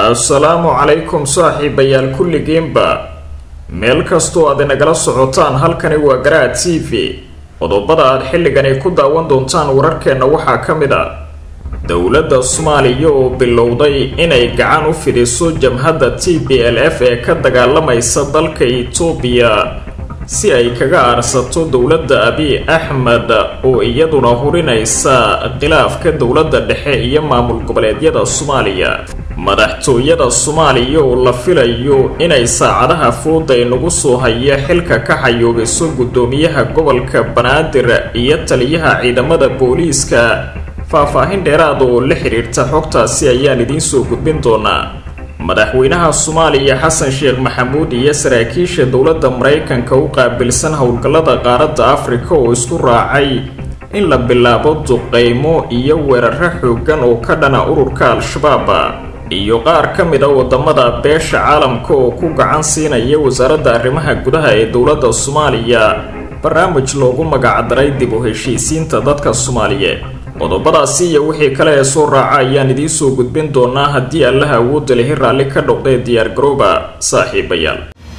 assalaamu calaykum saaxiibayaal kulligiinba meel kastoo aad inagala socotaan halkani waa garaad t v qodobada aad xilligani ku daawan doontaan wararkeenna waxaa ka mid a dowladda soomaaliya oo bilowday inay gacan u fidiso jamhadda t b l f ee ka dagaalamaysa dalka itoobiya si ay kaga aarsato dowladda abiy axmed oo iyaduna hurinaysa khilaafka dowladda dhexe iyo maamul goboleedyada soomaaliya madaxtooyada soomaaliya oo la filayo inay saacadaha fooda inagu soo haya xilka ka xayoobiso guddoomiyaha gobolka banaadir iyo taliyaha ciidamada booliiska faah-faahin dheeraada oo la xidhiirta xogtaasi ayaan idiin soo gudbin doonaa madaxweynaha soomaaliya xasan sheekh maxamuud iyo saraakiisha dowladda maraykanka u qaabilsan howlgallada qaaradda afrika oo isku raacay in la bilaabo duqeymo iyo weeraro xoogan oo ka dhana ururka al-shabaab iyo qaar ka mid a wadamada beesha caalamka oo ku gacan siinaya wasaaradda arrimaha gudaha ee dowladda soomaaliya barnaamij loogu magacdaray dib u heshiisiinta dadka soomaaliyeed qodobadaasi iyo wixii kale ee soo raaca ayaan idiin soo gudbin doonaa haddii allaha awoodda lihi raalli ka dhoqdee diyaar garooba saaxiibayaal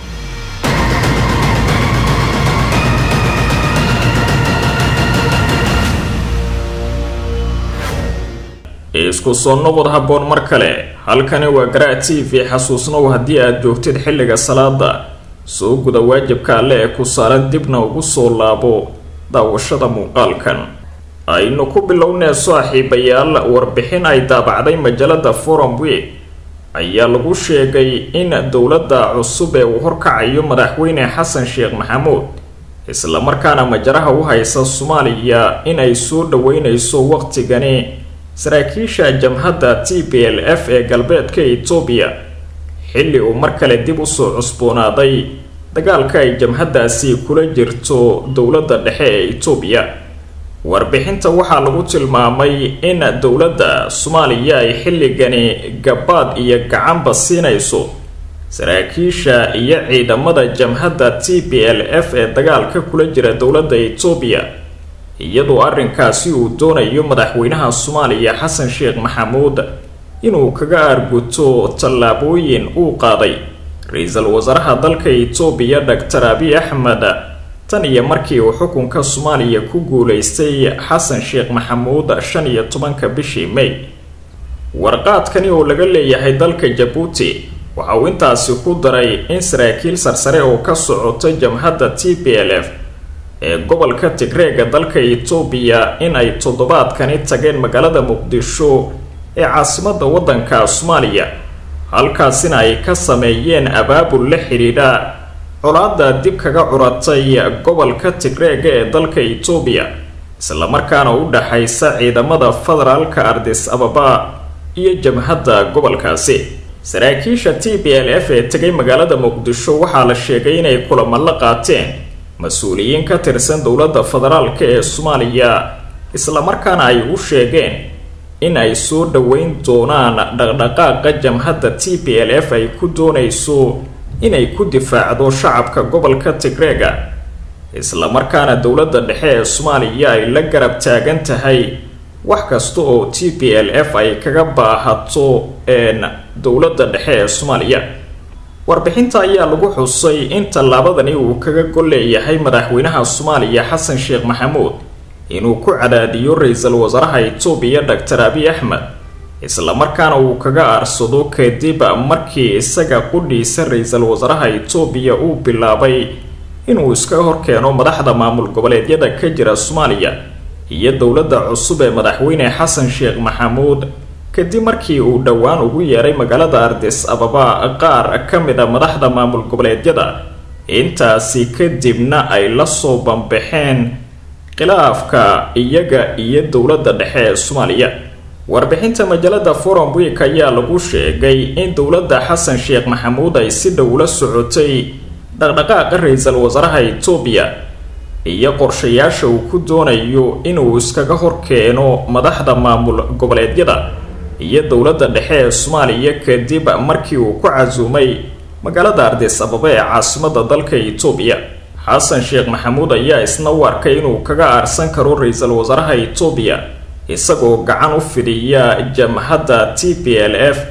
isku soo noqod habboon mar kale halkani waa garaa t v xasuusnow haddii aad joogtid xilliga salaada soo guda waajibka alle ee ku saaran dibna ugu soo laabo daawashada muuqaalkan aynu ku bilownee saaxiibayaal warbixin ay daabacday majalada forum week ayaa lagu sheegay in dowladda cusub ee uu horkacayo madaxweyne xasan sheekh maxamuud islamarkaana majaraha u haysa soomaaliya in ay soo dhaweyneyso waqtigani saraakiisha jamhadda t b l f ee galbeedka etoobiya xilli uu mar kale dib usoo cusboonaaday dagaalka ay jamhaddaasi kula jirto dowladda dhexe ee etoobiya warbixinta waxaa lagu tilmaamay in dowladda soomaaliya ay xilligani gabaad iyo gacanba siinayso saraakiisha iyo ciidamada jamhadda t b l f ee dagaalka kula jira dowladda etoobiya iyadoo arrinkaasi uu doonayo madaxweynaha soomaaliya xasan sheekh maxamuud inuu kaga aarguto tallaabooyin uu qaaday ra-iisul wasaaraha dalka etoobiya doctor abiy axmed tan iyo markii uu xukunka soomaaliya ku guuleystay xasan sheekh maxamuud shan iyo tobanka bishii may warqaadkani oo laga leeyahay dalka jabuuti waxa uu intaasi ku daray in saraakiil sarsare oo ka socota jamhadda t b l f ee gobolka tigreega dalka etoobiya in ay toddobaadkani tageen magaalada muqdisho ee caasimadda waddanka soomaaliya halkaasina ay ka sameeyeen abaabul la xidhiidha colaada dib kaga curatay gobolka tigreega ee dalka etoobiya islamarkaana u dhaxaysa ciidamada federaalka ardis ababa iyo jamhadda gobolkaasi saraakiisha t b l f ee tegay magaalada muqdisho waxaa la sheegay inay kulamo la qaateen mas-uuliyiin ka tirsan dowladda federaalka ee soomaaliya islamarkaana ay u sheegeen in ay soo dhaweyn doonaan dhaqdhaqaaqa jamhadda t b l f ay ku doonayso inay ku difaacdo shacabka gobolka tigreega islamarkaana dowladda dhexe ee soomaaliya ay la garab taagan tahay wax kasta oo t b l f ay kaga baahato dowladda dhexe ee soomaaliya warbixinta ayaa lagu xusay in tallaabadani uu kaga gol leeyahay madaxweynaha soomaaliya xasan sheekh maxamuud inuu ku cadaadiyo ra-iisul wasaaraha etoobiya doctor abiy axmed islamarkaana uu kaga aarsado kadib markii isaga qudhiisa ra-iisul wasaaraha etoobiya uu bilaabay inuu iska horkeeno madaxda maamul goboleedyada ka jira soomaaliya iyo dowladda cusub ee madaxweyne xasan sheekh maxamuud kadib markii uu dhowaan ugu yeeray magaalada ardis ababa qaar ka mid a madaxda maamul goboleedyada intaasi kadibna ay lasoo bambaxeen khilaafka iyaga iyo dowladda dhexe ee soomaaliya warbixinta majalada forum week ayaa lagu sheegay in dowladda xasan sheekh maxamuud ay si dhow la socotay dhaqdhaqaaqa ra-iisul wasaaraha etoobiya iyo qorshayaasha uu ku doonayo inuu iskaga horkeeno madaxda maamul goboleedyada iyo dowladda dhexe ee soomaaliya kadib markii uu ku casuumay magaalada ardis ababa ee caasimada dalka etoobiya xasan sheekh maxamuud ayaa isna u arkay inuu kaga aarsan karo ra-iisul wasaaraha etoobiya isagoo gacan u fidiya jamhadda t b l f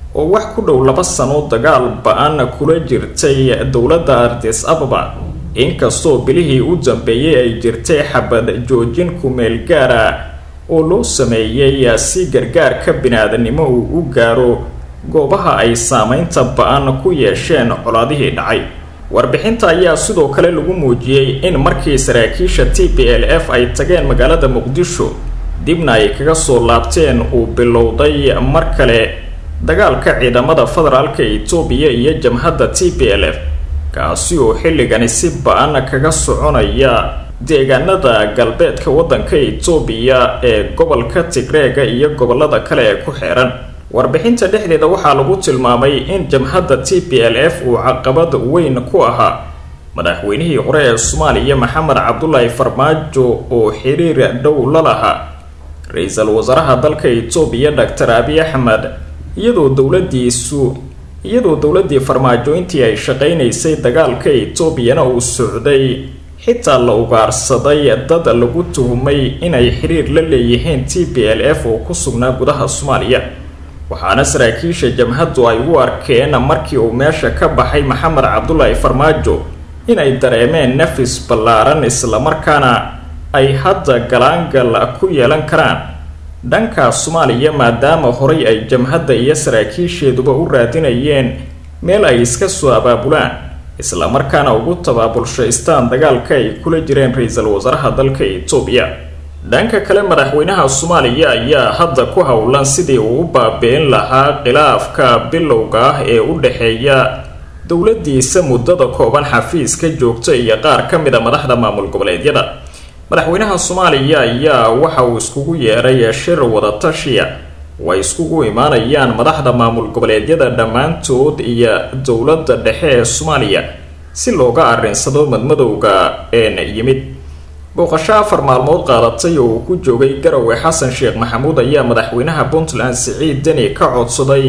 oo wax ku dhow laba sano dagaal ba-an kula jirtay dowladda ardis ababa inkastoo bilihii u dambeeyey ay jirtay xabad joojin kumeel gaara oo loo sameeyey si gargaarka bini-aadanimo uu u gaaro goobaha ay saameynta ba-an ku yeesheen colaadihii dhacay warbixinta ayaa sidoo kale lagu muujiyey in markii saraakiisha t p l f ay tageen magaalada muqdisho dibna ay kaga soo laabteen uu bilowday mar kale dagaalka ciidamada federaalka etoobiya iyo jamhadda t p l f kaasi oo xilligani si ba-an kaga soconaya deegaanada galbeedka waddanka etoobiya ee gobolka tigreega iyo gobolada kale ee ku xeeran warbixinta dhexdeeda waxaa lagu tilmaamay in jamhadda t p l f uu caqabad weyn ku ahaa madaxweynihii hore ee soomaaliya maxamed cabdulaahi farmaajo oo xiriir dhow la lahaa ra-iisul wasaaraha dalka etoobiya doctor abiy axmed iyadoo dowladiisu iyadoo dowladii farmaajo intii ay shaqaynaysay dagaalka etoobiyana uu socday xitaa la ugaarsaday dad lagu tuhumay inay xiriir la leeyihiin t p l f oo ku sugnaa gudaha soomaaliya waxaana saraakiisha jamhaddu ay u arkeen markii uu meesha ka baxay maxamed cabdulaahi farmaajo inay dareemeen nafis ballaaran islamarkaana ay hadda galaangal ku yeelan karaan dhanka soomaaliya maadaama horay ay jamhadda iyo saraakiisheeduba u raadinayeen meel ay iska soo abaabulaan islamarkaana ugu tabaabulshaystaan dagaalka ay kula jireen ra-iisul wasaaraha dalka etoobiya dhanka kale madaxweynaha soomaaliya ayaa hadda ku howlan sidii uu u baabi'in lahaa khilaafka bilowga ah ee u dhexeeya dowladiisa muddada kooban xafiiska joogta iyo qaar ka mid a madaxda maamul goboleedyada madaxweynaha soomaaliya ayaa waxa uu iskugu yeeray shir wadatashiya oo ay iskugu imaanayaan madaxda maamul goboleedyada dhammaantood iyo dowladda dhexe ee soomaaliya si looga arrinsado madmadowga een yimid booqasho afar maalmood qaadatay oo uu ku joogay garowe xasan sheekh maxamuud ayaa madaxweynaha puntland siciid deni ka codsaday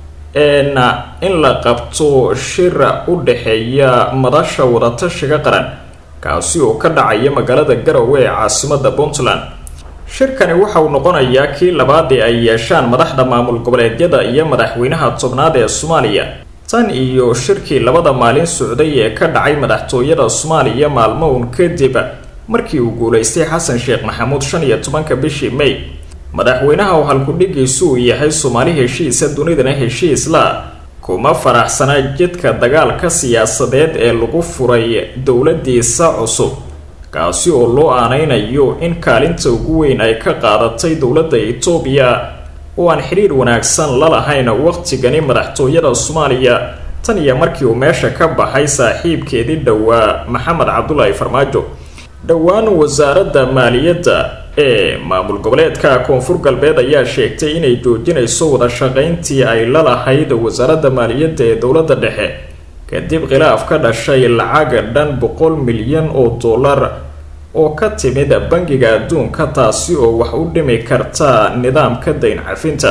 n in la qabto shir u dhexeeya madasha wadatashiga qaran kaasi oo ka dhacaya magaalada garowe ee caasimada puntland shirkani waxa uu noqonayaa kii labaad ee ay yeeshaan madaxda maamul goboleedyada iyo madaxweynaha tobnaad ee soomaaliya tan iyo shirkii labada maalin socday ee ka dhacay madaxtooyada soomaaliya maalmo uun kadib markii uu guulaystay xasan sheekh maxamuud shan iyo tobanka bishii may madaxweynaha oo halkudhigiisu uu yahay soomaali heshiisa dunidana heshiisla kuma faraxsana jidka dagaalka siyaasadeed ee lagu furay dowladiisa cusub kaasi oo loo aaneynayo in kaalinta ugu weyn ay ka qaadatay dowladda etoobiya oo aan xidhiir wanaagsan la lahayn waqtigani madaxtooyada soomaaliya tan iyo markii uu meesha ka baxay saaxiibkeedii dhowaa maxamed cabdulaahi farmaajo dhowaan wasaaradda maaliyadda ee maamul goboleedka koonfur galbeed ayaa sheegtay inay joojinayso wada shaqayntii ay la lahayd wasaaradda maaliyadda ee dowladda dhexe kadib khilaaf ka dhashay lacaga dhan boqol milyan oo dollar oo ka timid bangiga adduunka taasi oo wax u dhimi karta nidaamka dayn cafinta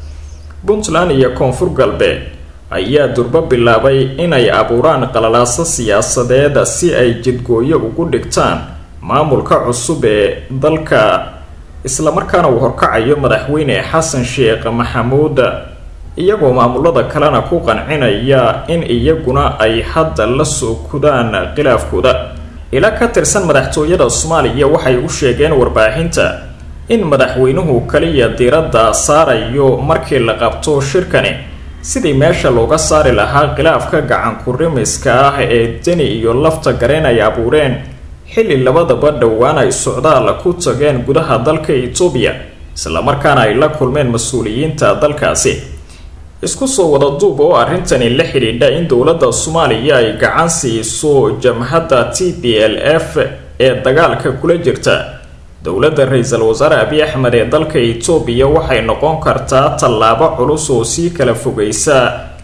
puntland iyo koonfur galbeed ayaa durbo bilaabay inay abuuraan qalalaaso siyaasadeed si ay jidgooyo ugu dhigtaan maamulka cusub ee dalka islamarkaana uu horkacayo madaxweyne xasan sheekh maxamuud iyagoo maamulada kalena ku qancinaya in iyaguna ay hadda la soo kudaan khilaafkooda ila ka tirsan madaxtooyada soomaaliya waxay u sheegeen warbaahinta in madaxweynuhu kaliya diiradda saarayo markii la qabto shirkani sidii meesha looga saari lahaa khilaafka gacankurimiska ah ee deni iyo lafta gareen ay abuureen xilli labadaba dhowaan ay socdaal ku tageen gudaha dalka etoobiya islamarkaana ay la kulmeen mas-uuliyiinta dalkaasi isku soo wada duub oo arrintani la xidhiidha in dowladda soomaaliya ay gacan siiso jamhadda t p l f ee dagaalka kula jirta dowladda ra-iisul wasaare abiy axmed ee dalka etoobiya waxay noqon kartaa tallaabo culus oo sii kala fogeysa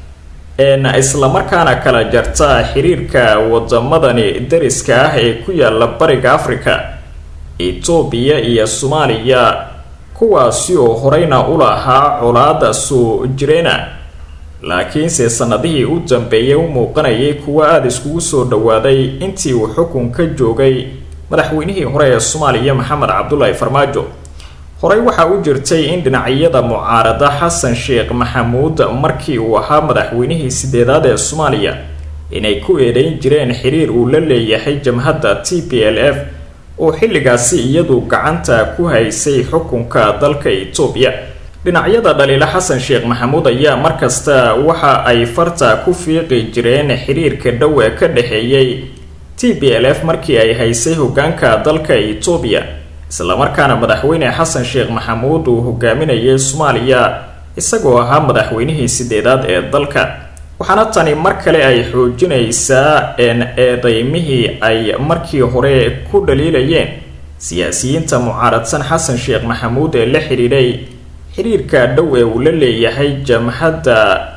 een islamarkaana kala jarta xiriirka wadamadani dariska ah ee ku yaala bariga africa etoobiya iyo soomaaliya kuwaasi oo horeyna u lahaa colaada soo jireena laakiinse sanadihii u dambeeyay u muuqanayay kuwo aada iskugu soo dhowaaday intii uu xukunka joogay madaxweynihii hore ee soomaaliya maxamed cabdulaahi farmaajo horey waxaa u jirtay in dhinacyada mucaarada xasan sheekh maxamuud markii uu ahaa madaxweynihii sideedaad ee soomaaliya inay ku eedeyn jireen xiriir uu la leeyahay jamhadda t p l f oo xilligaasi iyadu gacanta ku haysay xukunka dalka etoobiya dhinacyada dhaliila xasan sheekh maxamuud ayaa markasta waxa ay farta ku fiiqi jireen xiriirka dhow ee ka dhexeeyay t p l f markii ay haysay hogaanka dalka etoobiya islamarkaana madaxweyne xasan sheekh maxamuud uu hogaaminayay soomaaliya isagoo ahaa madaxweynihii sideedaad ee dalka waxaana tani mar kale ay xoojinaysaa eedeymihii ay markii hore ku dhaliilayeen siyaasiyiinta mucaaradsan xasan sheekh maxamuud ee la xidhiidhay xiriirka dhow ee uu la leeyahay jamhadda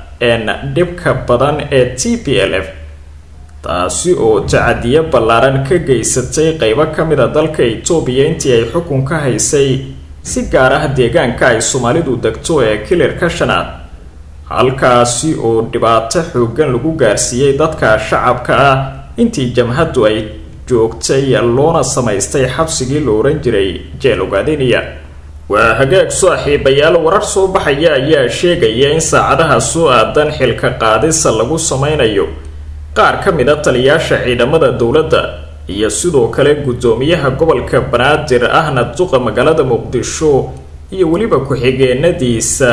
dhibka badan ee t p l f taasi oo tacadiyo ballaaran ka geysatay qeybo ka mid a dalka etoobiya intii ay xukunka haysay si gaar ah deegaanka ay soomaalidu degto ee kilirka shanaad halkaasi oo dhibaato xoogan lagu gaarsiiyey dadka shacabka ah intii jamhaddu ay joogtay loona samaystay xabsigii la ohan jiray jeel ogaadeniya waa hagaag saaxiibayaal warar soo baxaya ayaa sheegaya in saacadaha soo aadan xilka qaadisa lagu sameynayo qaar ka mid a taliyaasha ciidamada dowladda iyo sidoo kale guddoomiyaha gobolka banaadir ahna duqa magaalada muqdisho iyo weliba ku-xigeenadiisa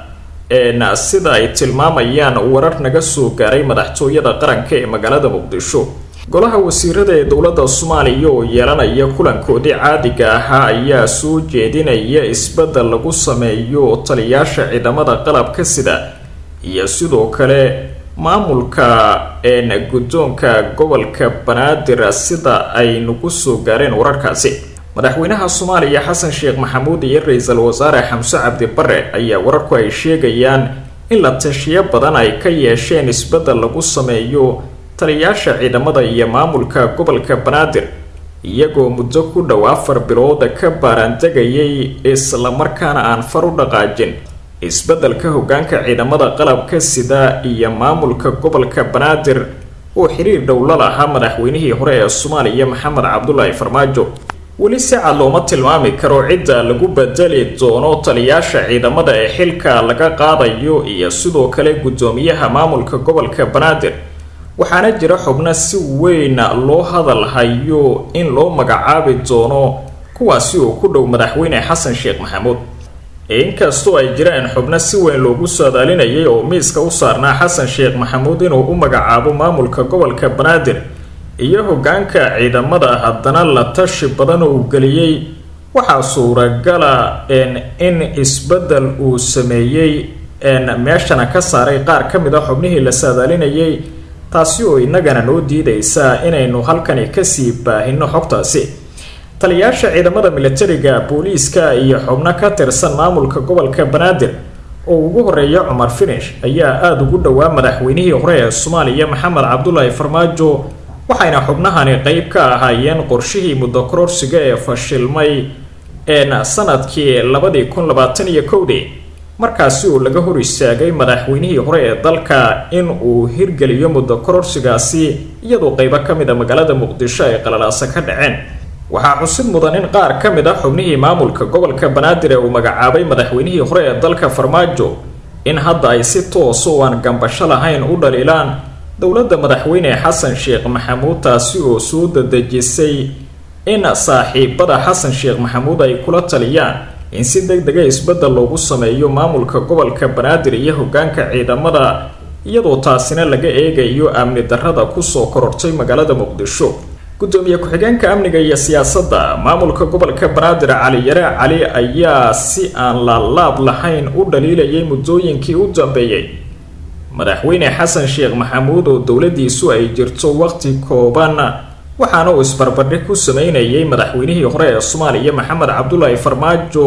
eena sida ay tilmaamayaan warar naga soo gaaray madaxtooyada qaranka ee magaalada muqdisho golaha wasiirada ee dowladda soomaaliya oo yeelanaya kulankoodii caadiga ahaa ayaa soo jeedinaya isbeddel lagu sameeyo taliyaasha ciidamada qalabka sida iyo sidoo kale maamulka een guddoonka gobolka banaadir sida ay nagu soo gaareen wararkaasi madaxweynaha soomaaliya xasan sheekh maxamuud iyo ra-iisul wasaare xamse cabdi bare ayaa wararku ay sheegayaan in la tashiyo badan ay ka yeesheen isbeddel lagu sameeyo taliyaasha ciidamada iyo maamulka gobolka banaadir iyagoo muddo ku dhow afar bilooda ka baaraandegayay islamarkaana aan far u dhaqaajin isbeddelka hogaanka ciidamada qalabka sida iyo maamulka gobolka banaadir oo xiriir dhow la lahaa madaxweynihii hore ee soomaaliya maxamed cabdulaahi farmaajo weli si cad looma tilmaami karo cidda lagu bedeli doono taliyaasha ciidamada ee xilka laga qaadayo iyo sidoo kale guddoomiyaha maamulka gobolka banaadir waxaana jira xubno si weyn loo hadal hayo in loo magacaabi doono kuwaasi oo ku dhow madaxweyne xasan sheekh maxamuud inkastoo ay jiraan xubno si weyn loogu saadaalinayay oo miiska u saarnaa xasan sheekh maxamuud inuu u magacaabo maamulka gobolka banaadir iyo hogaanka ciidamada haddana la tashi badan oo uu geliyey waxaa suuragala in isbeddel uu sameeyey meeshana ka saaray qaar ka mid a xubnihii la saadaalinayay taasi oo innagana noo diidaysa inaynu halkani kasii baahino xogtaasi taliyaasha ciidamada militariga booliiska iyo xubno ka tirsan maamulka gobolka banaadir oo ugu horeeya cumar finish ayaa aada ugu dhowaa madaxweynihii hore ee soomaaliya maxamed cabdulaahi farmaajo waxayna xubnahani qeyb ka ahaayeen qorshihii muddo kororsiga ee fashilmay een sanadkii labadii kun labaatan iyo kowdii markaasi uu laga hor istaagay madaxweynihii hore ee dalka in uu hirgeliyo muddo kororsigaasi iyadoo qeybo ka mid a magaalada muqdisho ay qalalaasa ka dhaceen waxaa xusid mudan in qaar ka mid a xubnihii maamulka gobolka banaadir ee uu magacaabay madaxweynihii hore ee dalka farmaajo in hadda ay si toos oo aan gambasho lahayn u dhaliilaan dowladda madaxweyne xasan sheekh maxamuud taasi oo soo dadejisay in saaxiibada xasan sheekh maxamuud ay kula taliyaan in si deg dega isbeddel loogu sameeyo maamulka gobolka banaadir iyo hogaanka ciidamada iyadoo taasina laga eegayo amni darrada kusoo korortay magaalada muqdisho gudoomiye ku-xigeenka amniga iyo siyaasadda maamulka gobolka banaadir cali yare cali ayaa si aan laalaab lahayn u dhaliilayay muddooyinkii u dambeeyey madaxweyne xasan sheekh maxamuud oo dowladiisu ay jirto waqti kooban waxaana uu isbarbardhig ku sameynayay madaxweynihii hore ee soomaaliya maxamed cabdulaahi farmaajo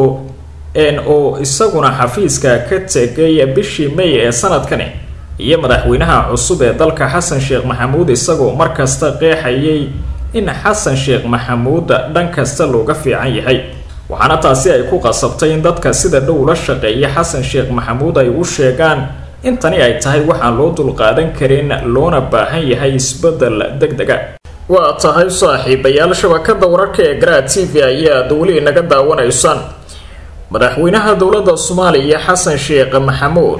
oo isaguna xafiiska ka tegay bishii may ee sanadkani iyo madaxweynaha cusub ee dalka xasan sheekh maxamuud isagoo markasta qeexayay in xasan sheekh maxamuud dhan kasta looga fiican yahay waxaana taasi ay ku qasabtay in dadka sida dhow la shaqeeya xasan sheekh maxamuud ay u sheegaan in tani ay tahay waxaan loo dulqaadan karin loona baahan yahay isbeddel deg dega waa tahay saaxiibayaal shabakada wararka ee garaa t v ayaad weli inaga daawanaysaan madaxweynaha dowladda soomaaliya xasan sheekh maxamuud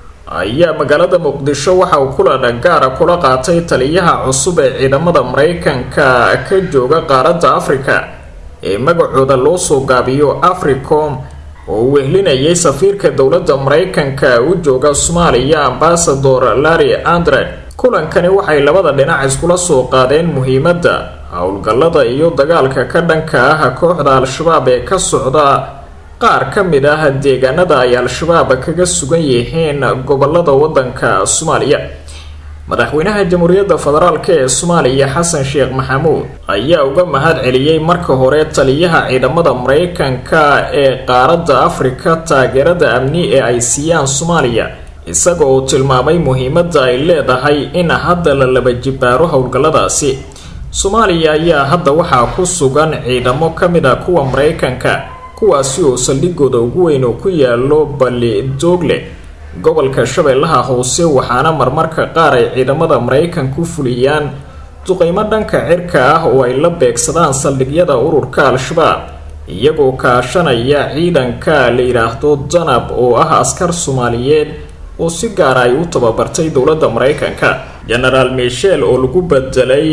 ayaa magaalada muqdisho waxa uu kulan gaara kula qaatay taliyaha cusub ee ciidamada mareykanka ka jooga qaaradda afrika ee magacooda loo soo gaabiyo africom oo uu wehlinayay safiirka dowladda mareykanka u jooga soomaaliya ambasador larry andre kulankani waxay labada dhinac iskula soo qaadeen muhiimadda howlgallada iyo dagaalka ka dhanka ah kooxda al-shabaab ee ka socda qaar ka mid ah deegaanada ay al-shabaab kaga sugan yihiin gobolada wadanka soomaaliya madaxweynaha jamhuuriyadda federaalk ee soomaaliya xasan sheekh maxamuud ayaa uga mahad celiyey marka hore taliyaha ciidamada mareykanka ee qaaradda afrika taageerada amni ee ay siiyaan soomaaliya isaga oo tilmaamay muhiimadda ay leedahay in hadda la laba jibaaro howlgalladaasi soomaaliya ayaa hadda waxaa ku sugan ciidamo ka mid a kuwa mareykanka kuwaasi oo saldhigooda ugu weyn oo ku yaalo balli doogle gobolka shabeellaha hoose waxaana marmarka qaar ay ciidamada maraykanku fuliyaan duqeymo dhanka cirka ah oo ay la beegsadaan saldhigyada ururka al-shabaab iyagoo kaashanaya ciidanka la yidhaahdo danab oo ah askar soomaaliyeed oo si gaara ay u tababartay dowladda maraykanka genaraal michel oo lagu bedelay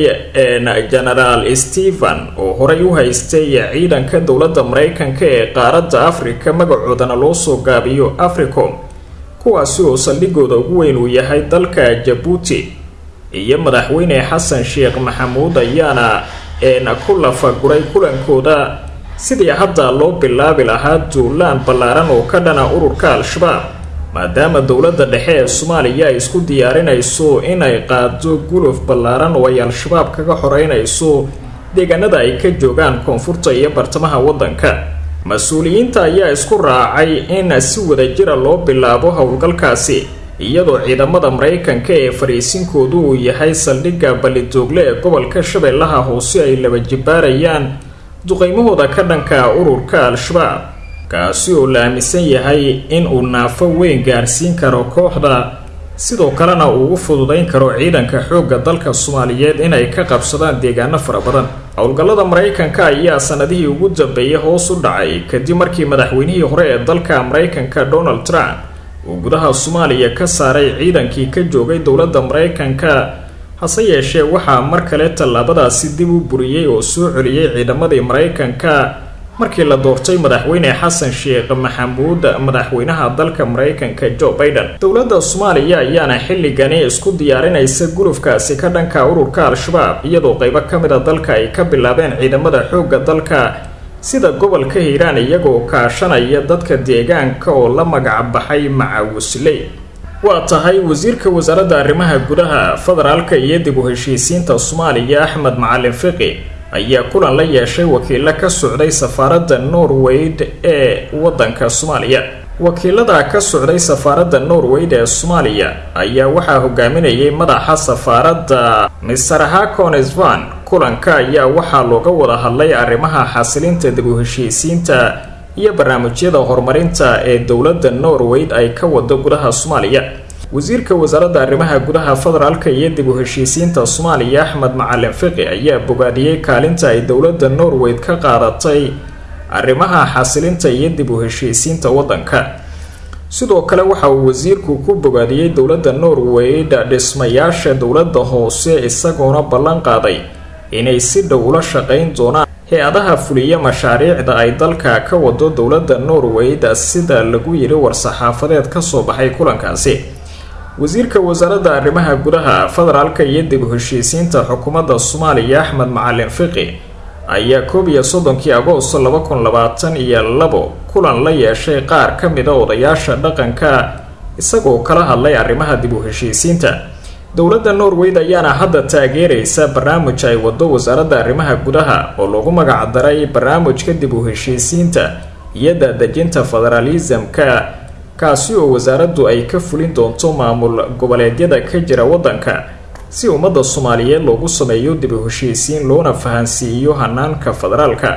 genaraal stephen oo horey u haystay ciidanka dowladda maraykanka ee qaaradda afrika magacoodana loo soo gaabiyo africom kuwaasi oo saldhigooda ugu weyn uu yahay dalka jabuuti iyo madaxweyne xasan sheekh maxamuud ayaana eena ku lafaguray kulankooda sidii hadda loo bilaabi lahaa duulaan ballaaran oo ka dhana ururka al-shabaab maadaama dowladda dhexe ee soomaaliya ay isku diyaarinayso inay qaado guluf ballaaran oo ay al-shabaab kaga xoreynayso deegaanada ay ka joogaan koonfurta iyo bartamaha waddanka mas-uuliyiinta ayaa isku raacay in si wadajira loo bilaabo howlgalkaasi iyadoo ciidamada maraykanka ee fariisinkoodu uu yahay saldhigga ballidoogle ee gobolka shabeellaha hoose ay laba jibaarayaan duqeymahooda ka dhanka ururka al-shabaab kaasi oo la aaminsan yahay in uu naafo weyn gaarsiin karo kooxda sidoo kalena uu u fududayn karo ciidanka xoogga dalka soomaaliyeed inay ka qabsadaan deegaano fara badan howlgallada maraykanka ayaa sanadihii ugu dambeeyay hoos u dhacay kadib markii madaxweynihii hore ee dalka maraykanka donald trump uu gudaha soomaaliya ka saaray ciidankii ka joogay dowladda maraykanka hase yeeshee waxaa mar kale tallaabadaasi dib u buriyey oo soo celiyey ciidamadii maraykanka markii la doortay madaxweyne xasan sheekh maxamuud madaxweynaha dalka maraykanka joe biden dowladda soomaaliya ayaana xilligani isku diyaarinaysa gulufkaasi ka dhanka ururka al-shabaab iyadoo qeybo ka mid a dalka ay ka bilaabeen ciidamada xoogga dalka sida gobolka hiiraan iyagoo kaashanaya dadka deegaanka oo la magac baxay macawisley waa tahay wasiirka wasaaradda arrimaha gudaha federaalka iyo dib u heshiisiinta soomaaliya axmed macalin fiqi ayaa kulan la yeeshay wakiilo ka socday safaaradda norweyd ee waddanka soomaaliya wakiilada ka socday safaaradda norweyd ee soomaaliya ayaa waxaa hogaaminayay madaxa safaaradda mister haconesvan kulanka ayaa waxaa looga wada hadlay arrimaha xasilinta dib u heshiisiinta iyo barnaamijyada horumarinta ee dowladda norweyd ay ka wado gudaha soomaaliya wasiirka wasaaradda arrimaha gudaha federaalka iyo dib u heshiisiinta soomaaliya axmed macalin fiqi ayaa bogaadiyey kaalinta ay dowladda norweyd ka qaadatay arrimaha xasilinta iyo dib u heshiisiinta waddanka sidoo kale waxa uu wasiirku ku bogaadiyey dowladda norweyd dhismayaasha dowladda hoose isagoona ballan qaaday inay si dhow ula shaqayn doonaan hay-adaha fuliya mashaariicda ay dalka ka wado dowladda norweyd sida lagu yidhi war-saxaafadeed kasoo baxay kulankaasi wasiirka wasaaradda arrimaha gudaha federaalka iyo dib u heshiisiinta xukuumadda soomaaliya axmed macalin fiqi ayaa koob iyo soddonkii agoosto laba kun labaatan iyo labo kulan la yeeshay qaar ka mid a odayaasha dhaqanka isagoo kala hadlay arrimaha dib u heshiisiinta dowladda norweyd ayaana hadda taageeraysa barnaamij ay wado wasaaradda arrimaha gudaha oo lagu magac daray barnaamijka dib u heshiisiinta iyo daadejinta federaalisamka kaasi oo wasaaraddu ay ka fulin doonto maamul goboleedyada ka jira waddanka si ummadda soomaaliyeed loogu sameeyo dib u heshiisiin loona fahansiiyo hanaanka federaalka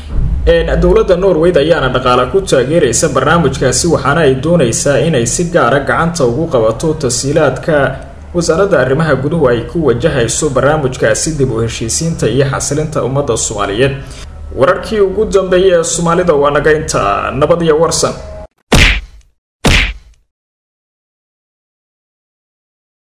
dowladda norweyd ayaana dhaqaale ku taageeraysa barnaamijkaasi waxaana ay doonaysaa inay si gaara gacanta ugu qabato tasiilaadka wasaaradda arrimaha guduhu ay ku wajahayso barnaamijkaasi dib u heshiisiinta iyo xasilinta ummadda soomaaliyeed wararkii ugu dambeeyay ee soomaalida waa naga inta nabad iyo warsan